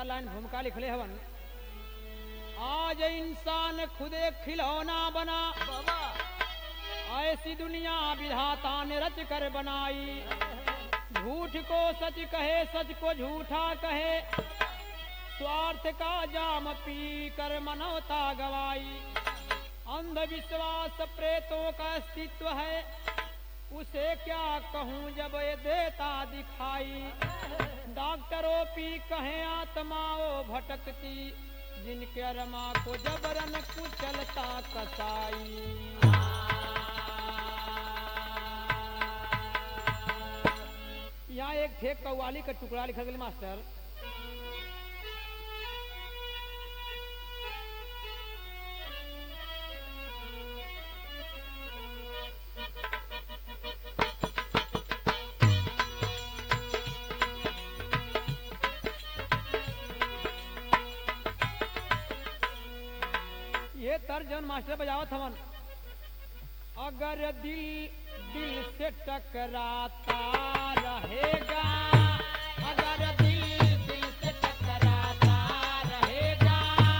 चार लाइन भूमिका लिखले हवन आज इंसान खुदे खिलौना बना ऐसी दुनिया विधाता ने रच कर बनाई झूठ को सच कहे सच को झूठा कहे स्वार्थ का जाम पी कर मनवता गवाई अंधविश्वास प्रेतों का अस्तित्व है उसे क्या कहूँ जब ये देता दिखाई डॉक्टरों पी कहे आत्माओं भटकती जिनके अरमा को जबरन कुचलता कसाई यहाँ एक ठेक कव्वाली का टुकड़ा लिखल गेल मास्टर ये तर्ज जौन मास्टर बजावत हवन अगर दिल दिल से टकराता रहेगा अगर दिल दिल से टकराता रहेगा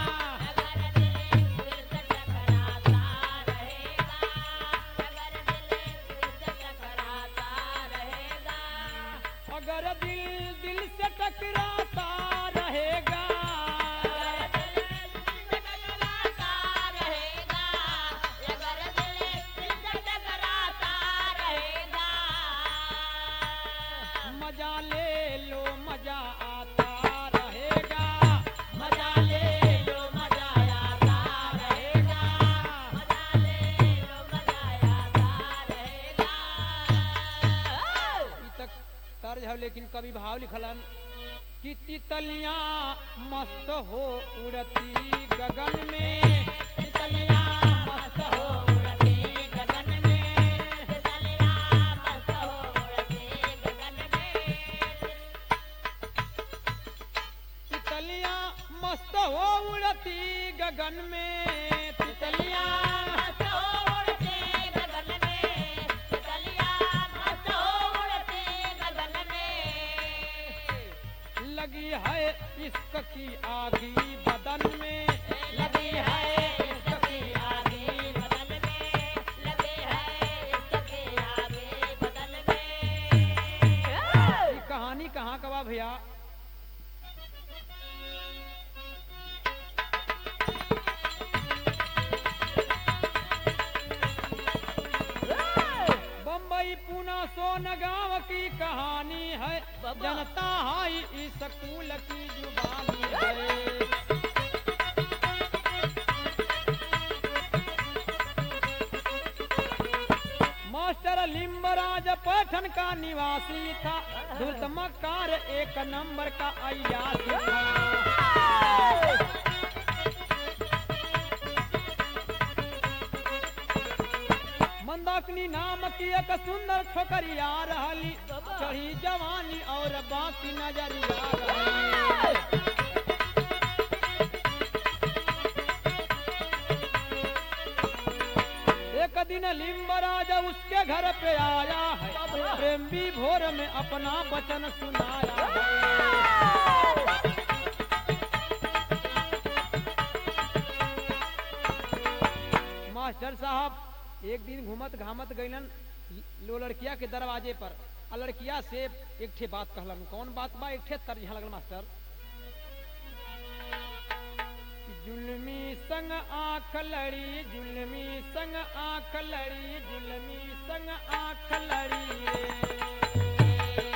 अगर दिल दिल से टकराता रहेगा मजा ले लो मजा आता रहेगा मजा ले लो मजा आता रहेगा ई तक तर्ज है लेकिन कवि भाव लिखलन कि तितलियां मस्त हो उड़ती गगन में तितलियां मस्त हो उड़ती गगन में तितलियां मस्त हो उड़ती गगन में तितलियां लगी है इश्क की आगी बदन में लगी है इश्क की आगी बदन ये कहानी कहाँ का बा भैया बम्बई पूना सोन गांव की कहानी है जनता हाई इस स्कूल की जुबानी है मास्टर लिम्बराज पठन का निवासी था धुर्त मक्कार एक नंबर का अयासी था मंदाकिनी नाम की एक सुंदर छोकरिया रहली चढ़ी जवानी और बाकी नजरिया रहली एक दिन लिम्बराज उसके घर पे आया है प्रेम भी भोर में अपना वचन सुनाया है मास्टर साहब एक दिन घूमत घामत गईलन लो लड़किया के दरवाजे पर आ लड़किया से एक ठे बात कहलन कौन बात बा एक ठे तर्ज यहाँ लगल मास्टर जुलमी संग आंख लड़ी जुलमी संग आंख लड़ी जुलमी संग आंख लड़ी रे।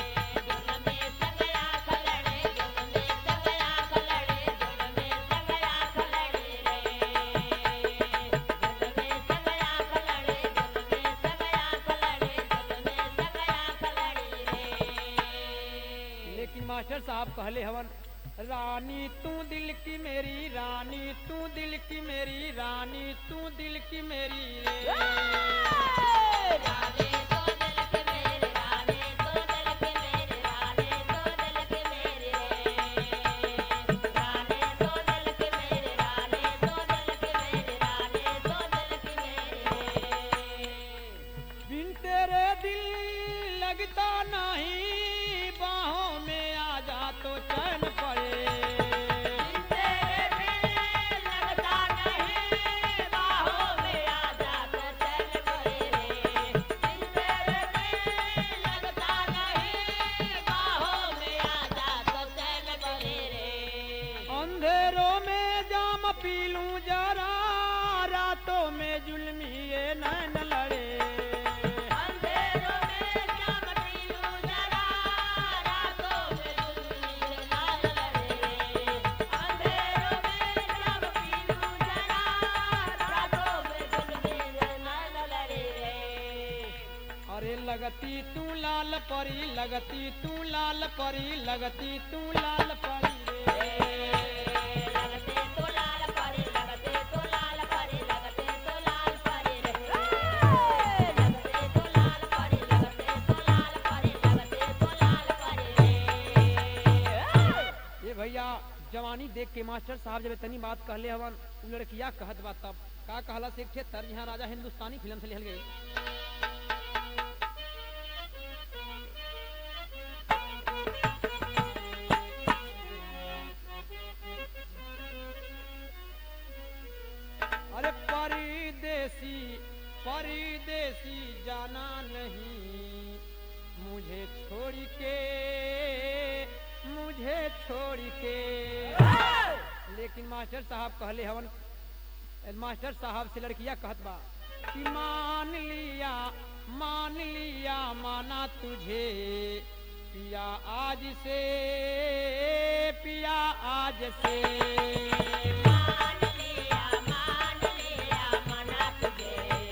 लेकिन मास्टर साहब कहले हवन रानी तू दिल की मेरी रानी तू दिल की मेरी रानी तू दिल की मेरी रे बिन तेरे दिल लगता नहीं बाहों में आ जा तो चैन पड़े नैन लड़े अंधेरों में जब पीलू जरा रातों में दुल्हन लाल लड़े अंधेरों में जब पीलू जरा रातों में दुल्हन लाल लड़े अरे लगती तू लाल परी लगती तू लाल परी लगती तू लाल परी रे लगते तो लाल परे लगते तो लाल परे लगते तो लाल परे रे लगते तो लाल परे लगते तो लाल परे लगते तो लाल परे रे ये भैया जवानी देख के मास्टर साहब जब इतनी बात कहले हवन उ लड़किया कहत बा तब का कहला से एक ठे तर यहाँ राजा हिंदुस्तानी फिल्म से लिहल गई अरे परदेसी परदेसी जाना नहीं मुझे छोड़ के मुझे छोड़ के लेकिन मास्टर साहब कहले हवन मास्टर साहब से लड़किया कहत बा कि मान लिया मान लिया माना तुझे पिया आज से पिया आज से मान लिया मान लिया मना तुझे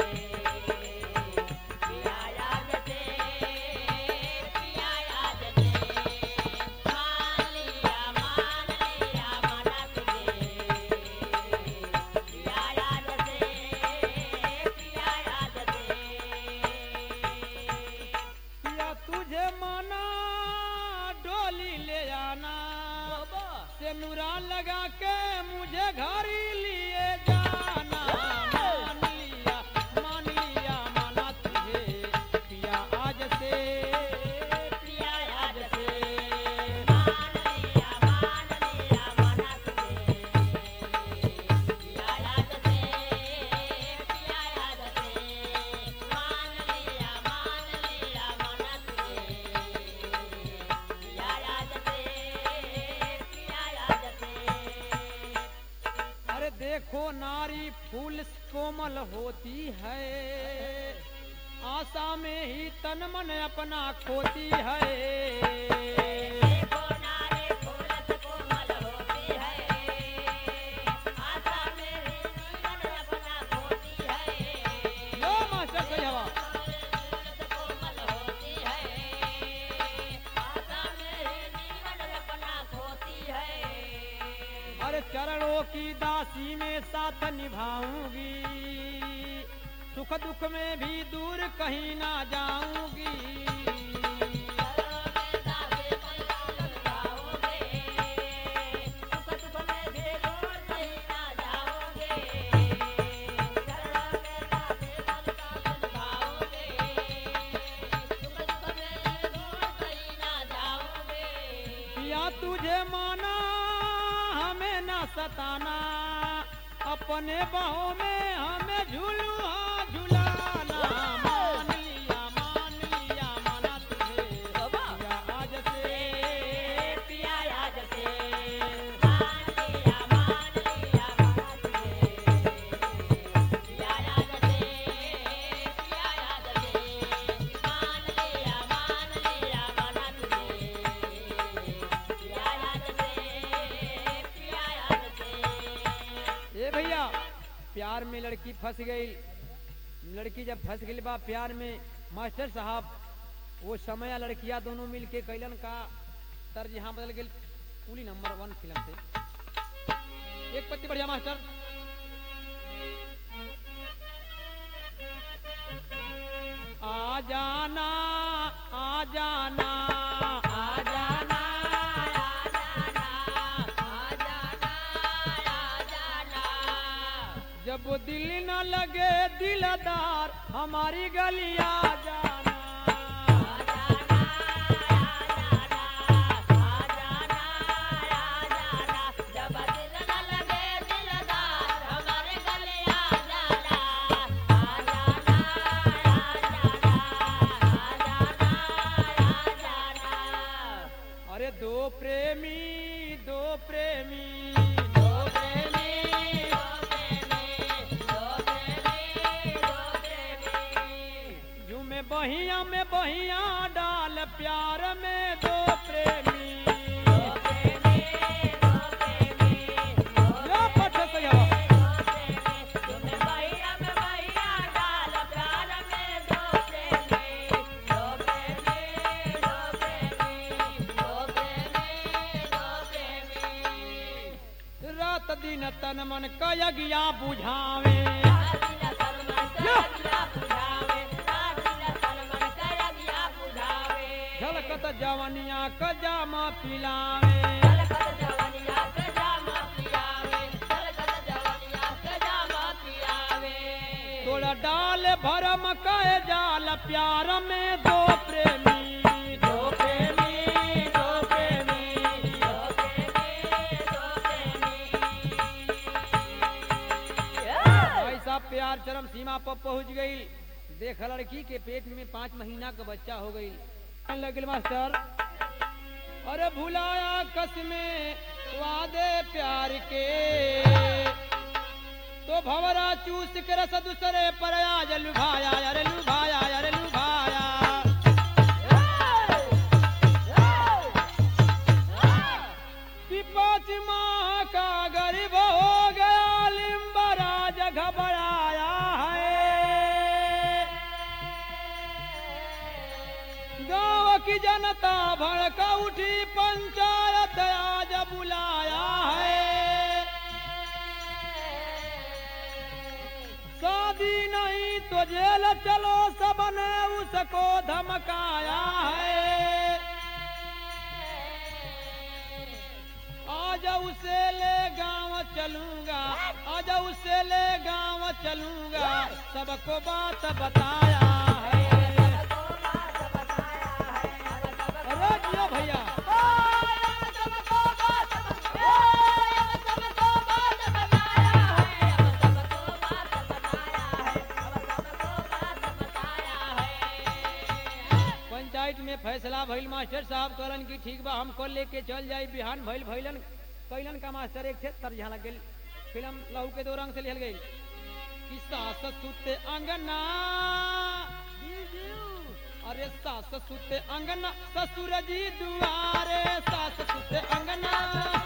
पिया याद से पिया याद से मान लिया मान लिया मना तुझे पिया याद से पिया याद से पिया तुझे माना डोली ले आना से नुरा लगा के मुझे घर ही लिए जाना मान लिया मान लिया माना तुझे पिया आज से पिया आज से मान लिया मान लिया मना तुझे पिया याद से पिया याद से मान लिया मान लिया मना तुझे पिया याद से पिया याद से अरे देखो नारी फूल कोमल होती है आशा में ही तन मन अपना खोती है देखो नारे फूलत कोमल होती है आशा मेरी जीवन अपना खोती है लो मास्टर सही हवा कोमल होती है आशा मेरे जीवन अपना खोती है अरे चरणों की दासी में साथ निभाऊंगी सुख दुख में भी दूर कहीं ना जाऊंगी या तुझे माना हमें ना सताना अपने बाहों में हमें झूलुआ झुलाना मान लिया मान लिया माना तुझे पिया आज से पिया आज से ए भैया प्यार में लड़की फंस गई लड़की जब फंस गई बा प्यार में मास्टर साहब वो समय या लड़कियां दोनों मिल के कैलन का तर्ज यहाँ बदल गई कुली नंबर वन फिल्म से एक पत्ती बढ़िया मास्टर आ जाना आ जाना आ जाना जब दिल न लगे दिलदार हमारी गलिया जाना अरे दो प्रेमी दो प्रेमी दो प्रेमी बहिया में बहिया डाल प्यार में दो प्रेमी या पठ सया रात दिन तन मन कयगिया बुझावे झलकत जवनिया कजामा पिलावे तोड़ा डाल भरम कह जाल प्यार में दो प्रेमी दो प्रेमी दो प्रेमी ऐसा प्यार चरम सीमा पर पहुंच गई देख लड़की के पेट में पाँच महीना का बच्चा हो गई लगिल मास्टर अरे भुलाया कसमे वादे प्यार के तो भवरा चूस के रस दूसरे पर आज लुभाया अरे लुभाया अरे लुभाया कि पाँच माह का गरीब हो गया लिम्बराज घबराया है गांव की जनता भड़का उठी पंचायत आज बुलाया है शादी नहीं तो जेल चलो सबने उसको धमकाया है आज उसे ले गांव चलूंगा आज उसे ले गांव चलूंगा सबको बात बताया है अरे जियो भैया पंचायत में फैसला भइल मास्टर साहब कहलन कि ठीक बा हम कल लेके चल जाई बिहान भइल भइलन कैलन का मास्टर एक थे तरझा लग गेल फिल्म लहू के दो रंग से लिहल गई कि सास सुते अंगना अरे सास सुते अंगना ससुर जी दुआरे सास सुते अंगना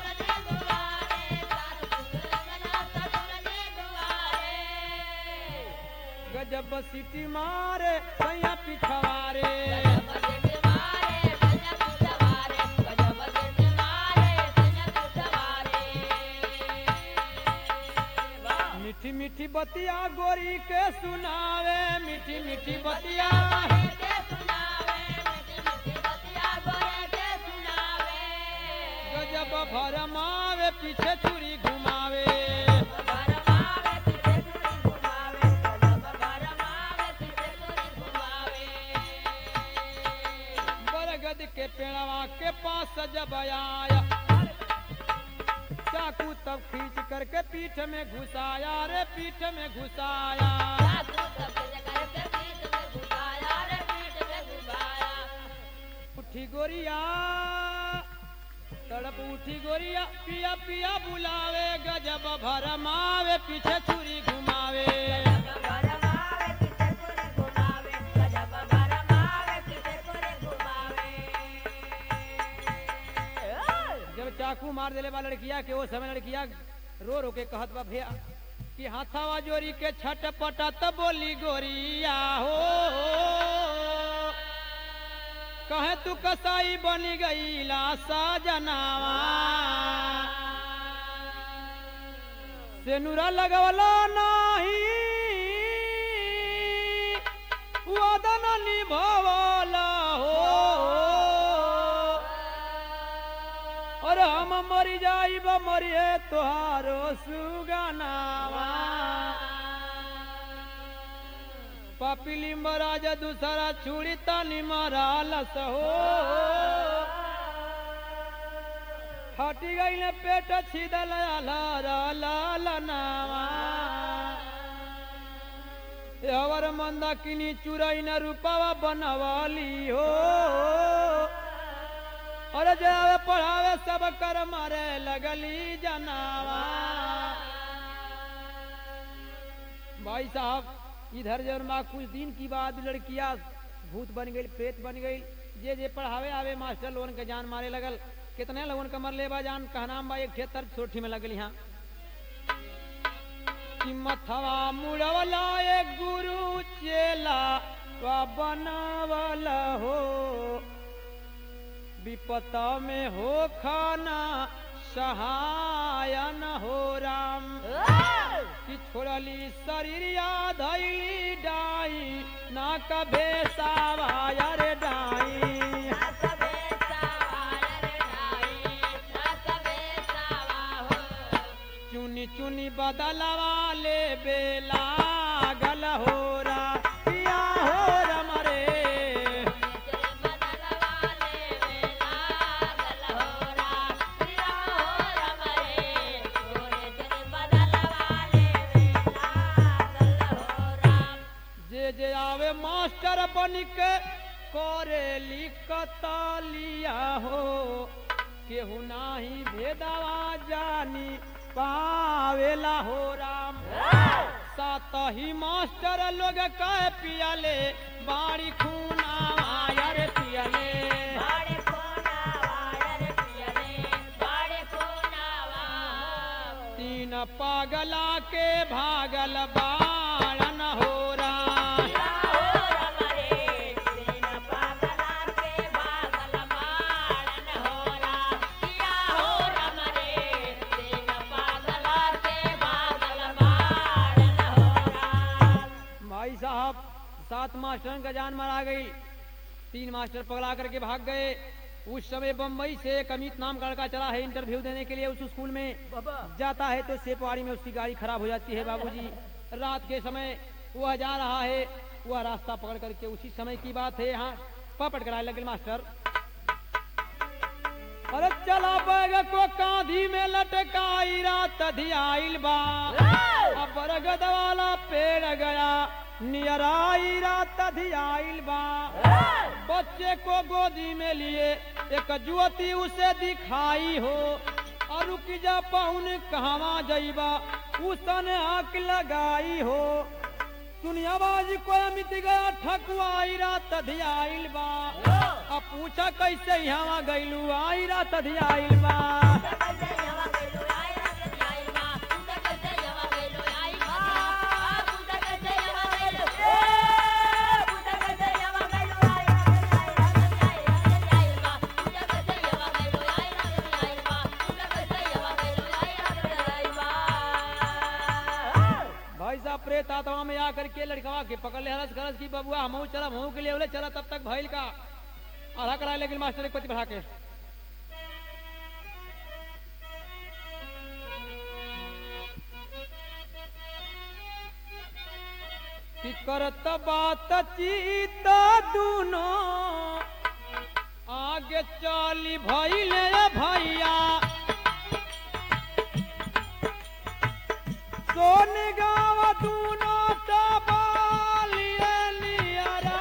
गजब सीटी मारे सैया पिछवारे मीठी मीठी बतिया गोरी के सुनावे मीठी मीठी बतिया गजब भरमावे पीछे चूड़ी घुमावे बरगद के पेड़वा के पास जब आया चाकू तब खींच करके पीठ में घुसाया रे पीठ में घुसाया उठी गोरिया तड़प उठी गोरिया पिया पिया बुलावे गजब भरमावे पीछे छुरी घुमावे जब चाकू मार देले बा लड़किया के वो समय लड़किया रो रो के कहत बा भैया कि हाथावा जोरी के छट पटत बोली गोरिया हो कहे तू कसाई बनी गई ला साजनावा सेनुरा लगवला नाही वदन निभवला हो और हम मरी जाइब मरिए तोहारो सुगनावा पापिली महाराज दूसरा छुड़ी तानी मरालस हो हटी गई ने पेट छिदल लालनावा हवर मंदा किनी चुरई न रूपावा बनवाली हो अरे जावे पढ़ावे सब कर मारे लगली जनावा भाई साहब इधर जब माँ कुछ दिन की बाद लड़कियां भूत बन गई प्रेत बन गई जे जे पढ़ावे आवे मास्टर लोगन के जान मारे लगल कितने लोगन के मरले बा जान कहनाम बा एक ठे तर्क सोठी में लगल यहाँ कि मथवा मुड़वला एक गुरु चेला वा बनावल हो विपत में हो खाना सहायन हो राम कि छोड़ली शरीरिया धैली डाई ना कभे सावायर डाई चुनी चुनी बदलवा ले बेला गल हो रा पिया हो रम रे जे जे आवे मास्टर बन के करे लिखतलिया हो केहू नाही भेदवा जानी पावेला हो राम सात ही मास्टर लोग कह पियले बाड़ी खूना आयर पियले तीन पागला के भागल बाड़न हो राम भाई साहब सात मास्टरों का जान मारा गई तीन मास्टर पगला करके भाग गए उस समय बम्बई से एक अमित नाम का लड़का चला है इंटरव्यू देने के लिए उस स्कूल में जाता है तो सेपवाड़ी में उसकी गाड़ी खराब हो जाती है बाबूजी रात के समय वह जा रहा है वह रास्ता पकड़ करके उसी समय की बात है यहाँ पपट कराए लगे मास्टर अरे चला बैग को कांधी में लटकाई रात धियाइल बा अब बरगद वाला पेड़ गया नियराई रात धियाइल बा बच्चे को गोदी में लिए एक जुवती उसे दिखाई हो और रुक जा पहुन कहवा जईबा उसने आंख लगाई हो सुनिया बाजी को मिट गया ठकुआई रात धियाइल बा अब पूछा कैसे यहाँ गईलू आई रात धियाइल बा भाई साहब प्रेत आत्मा में आकर के लड़कवा के पकड़ ले हरस खरस की बबुआ हम चला हमहू के लिए बोले चला तब तक भइल का आधा करा लेकिन मास्टर एक पति बढ़ा के कि करत बात चीत दूनो आगे चली भइले भैया सोन गाँव दूनो तबालिए नियरा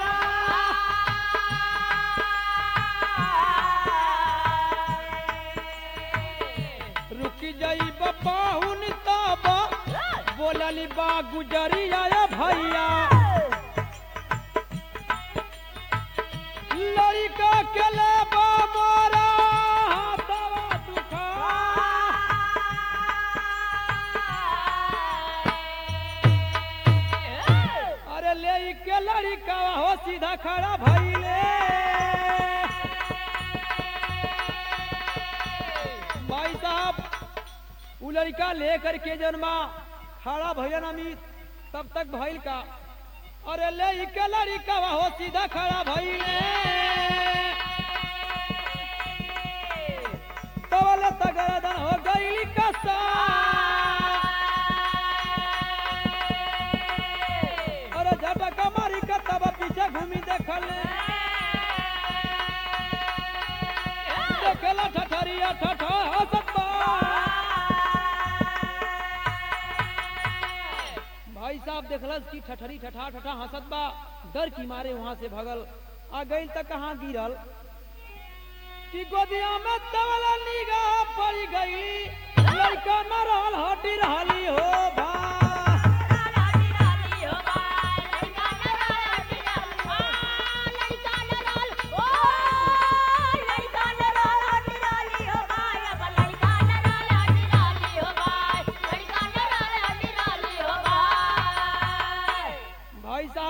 रुक जाई बाहुन तब बोलली बा गुजरिया ए भैया लड़का के ले बा मोरा हाथवा दुखा अरे ले ई के लड़का हो सीधा खड़ा भइले भाई साहब उ लड़का लेकर के जन्मा खड़ा भैया अमित तब तक भइल का अरे ले ई के लड़का हो सीधा खड़ा भइले तवल तगरदन हो गई कसा अरे झटका मारी के तब पीछे घूमी देखले देखला ठठरिया ठठा हसता भाई साहब देखलस कि ठठरी ठठा ठठा हंसत बा डर की मारे वहां से भगल आ गई तक कहाँ गिरल कि गोदिया में तवला निगाह पड़ गई लड़का मरल हटी रहली हो भा रानी रानी हो बाय लड़का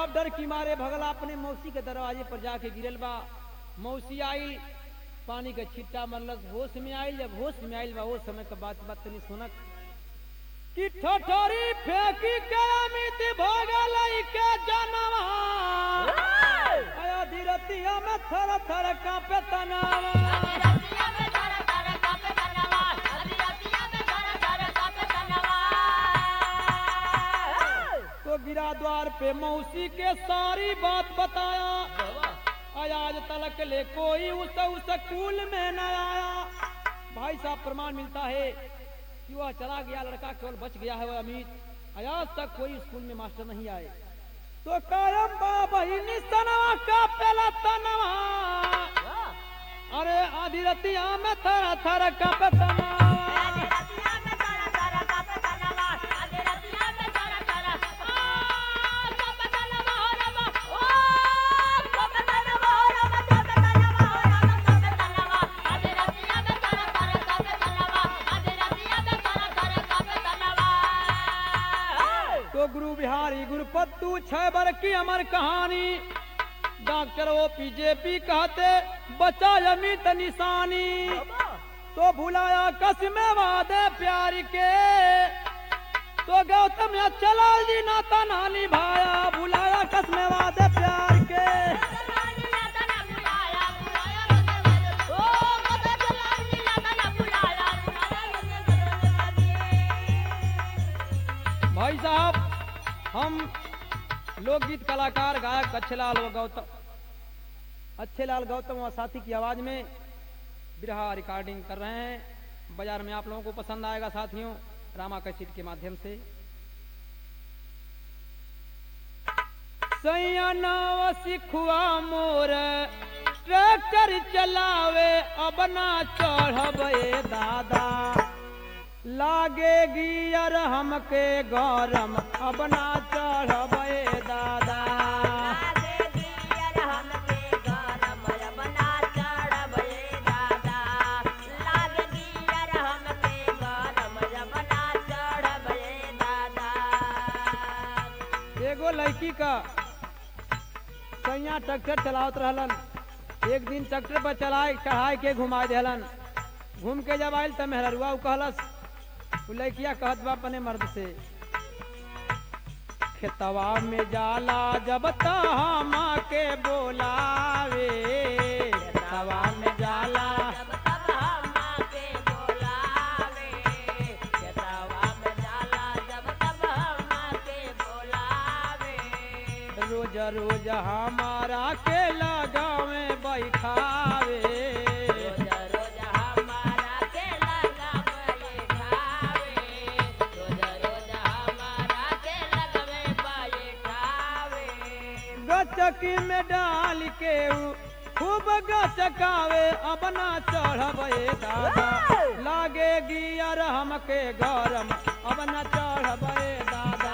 डर की मारे भगला अपने मौसी के दरवाजे पर जाके गिरल बा मौसी आई पानी के छिट्टा मरलस होश में आइल जब होश में आइल बा वो समय का बात बात तनी सुनक कि ठठोरी फेंकी के अमित भगल के जनवा आया धीरतिया में थर थर कांपे तनावा तो गिरा द्वार पे मौसी के सारी बात बताया आज तलक ले कोई उस उस स्कूल में न आया भाई साहब प्रमाण मिलता है कि वह चला गया लड़का केवल बच गया है वह अमित आज तक कोई स्कूल में मास्टर नहीं आए तो कायम बहिनी सनवा का पेला तनवा अरे आधी रतिया में थर थर कप तनवा तो गुरु बिहारी गुरुपत्तू छह बर की अमर कहानी डॉक्टर ओ पीजेपी कहते बचा अमित निशानी तो भुलाया कसम वादे प्यार के तो गौतम चला जी नाता नानी भाया भुलाया कसम वादे प्यार के भाई साहब हम लोकगीत कलाकार गायक अच्छेलाल व गौतम अच्छेलाल गौतम व साथी की आवाज में बिरहा रिकॉर्डिंग कर रहे हैं बाजार में आप लोगों को पसंद आएगा साथियों रामा कैसेट के माध्यम से सैया नाव सिखुआ मोर ट्रैक्टर चलावे अब ना चढ़बे दादा लागे गियर हमके गरम अब ना चढ़बे दादा एगो लड़की का सैया ट्रैक्टर चलावत रहलन एक दिन ट्रैक्टर पर चलाए चढ़ाए के घुमा देहलन घूम के जब आयल त मेहररुआ उ कहलस उ लड़किया कहत बा अपने मर्द से खेतवा में जाला जब तम के बोलावे खेतवा में जाला रोज रोज हमारा के लगावे बैठावे गचकी में डाल के उ खूब गचकावे अब ना चढ़बे दादा लागे गियर हमके गरम अब ना चढ़बे दादा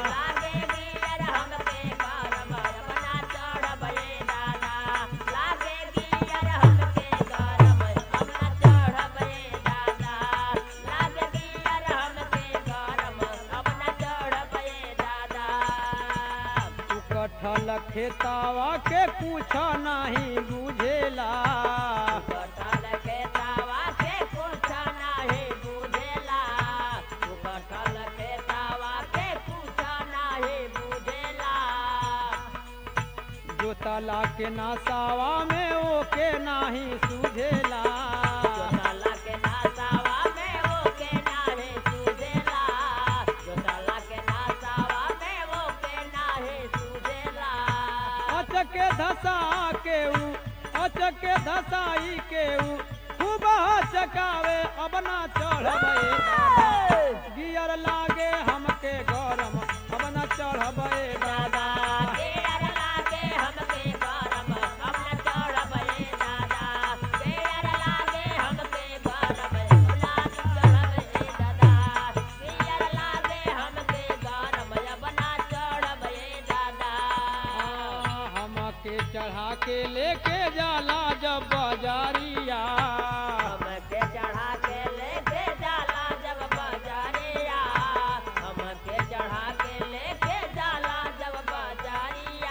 तू कठल खेतावा के कुछ नहीं बुझेला जोतला के नासावा में ओके नहीं सुझेला अचके धसा के ऊ अचके धसाई के ऊ खूब चकावे अब ना चढ़बे दादा गियर लागे हमके गरम अब ना चढ़बे दादा हमके चढ़ा के लेके जाला जब बाजारिया हमके चढ़ा के लेके जाला जब बाजारिया हमके चढ़ा के लेके जाला जब बाजारिया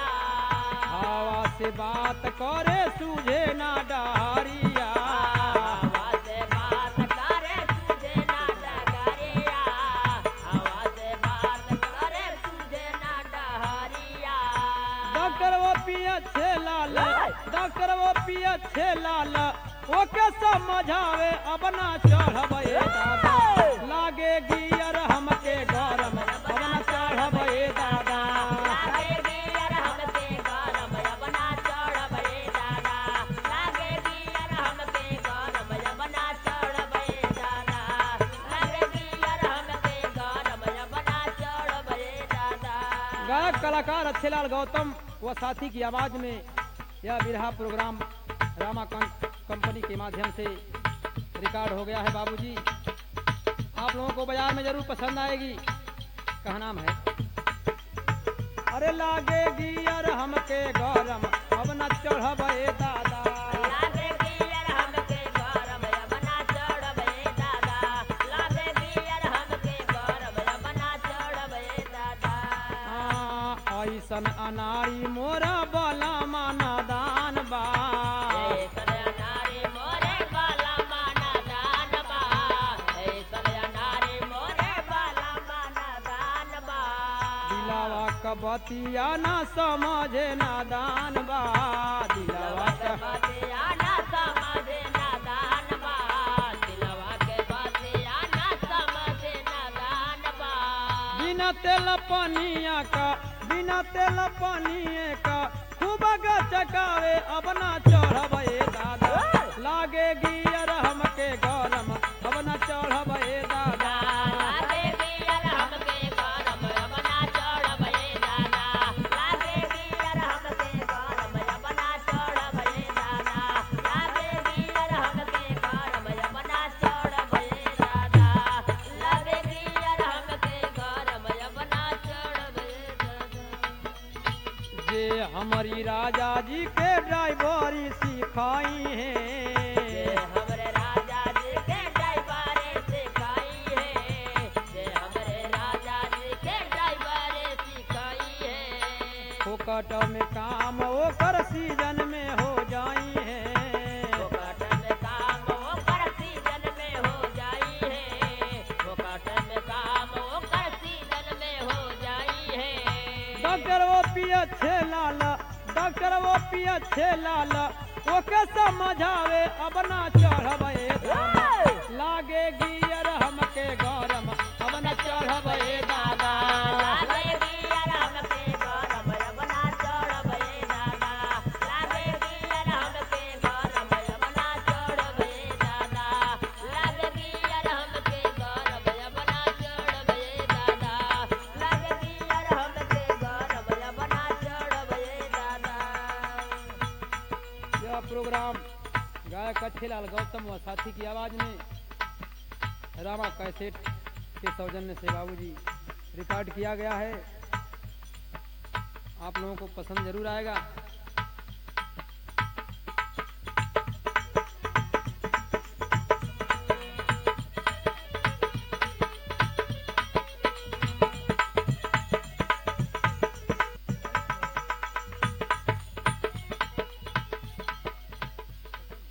से बात करे सूझे ना डहरिया हवा से बात करे तुझे ना डगरिया हवा से बात करे तुझे ना डहरिया डॉक्टर वो पिया छे लाल डॉक्टर वो पिया छे लाल ओके समझावे अब ना चढ़बे दादा लागे गियर हमके गरम अब ना चढ़बे दादा लागे गियर हमके गरम बना चढ़बे दादा लागे गियर हमके गरम बना चढ़बे दादा लागे गियर हमके गरम बना चढ़बे दादा गायक कलाकार अच्छेलाल गौतम व साथी की आवाज में यह बिरहा प्रोग्राम रामा कं- कंपनी के माध्यम से रिकॉर्ड हो गया है बाबूजी आप लोगों को बाजार में जरूर पसंद आएगी कहा नाम है अरे लागे गियर हमके गरम अब न चढ़बे दादा लागे गियर हमके गरम बना चढ़बे दादा लागे गियर हमके गरम बना चढ़बे दादा आ, ऐसन अनारी मोरा बला माना दान बा ऐसन अनारी मोरे बाला माना दान बा ऐसन अनारी मोरे बाला माना दान बा दिलावा कबतिया ना समझे ना दान बा दिलावा के क- बतिया ना समझे ना दान बा दिलवा के बतिया ना समझे ना दान बा बिना तेल पनिया का बिना तेल पनिए का खूब चकावे अब ना चढ़बे दादा लागे गियर हमके गरम अब ना चढ़बे दादा लागे गियर हमके गरम बना चढ़बे दादा लागे गियर हमके गरम बना चढ़बे दादा लागे गियर हमके गरम बना चढ़बे दादा लागे गियर हमके गरम बना चढ़बे दादा जे हमारी राजा जी के ड्राइवरी सिखाई ये है हमरे राजा जी के ड्राइवरे सिखाई है ये हमरे राजा जी के ड्राइवरे सिखाई है फोकट में काम ओकर सीजन में हो जाई है वो काटन काम वो कर सीजन में हो जाई है वो काटन काम वो कर सीजन में हो जाई है डॉक्टर वो पिया छे लाल डॉक्टर वो पिया छे लाल ओके समझावे अब ना चढ़बे दादा लागे गियर हमके गरम अब ना चढ़बे दादा लागे गियर हमके गरम बना चढ़बे दादा लागे गियर हमके गरम बना चढ़बे दादा लागे गियर हमके गरम बना चढ़बे दादा लागे गियर हमके गरम बना चढ़बे दादा यह प्रोग्राम गायक अच्छेलाल गौतम व साथी की आवाज में रामा कैसेट के सौजन्य से बाबूजी रिकॉर्ड किया गया है आप लोगों को पसंद जरूर आएगा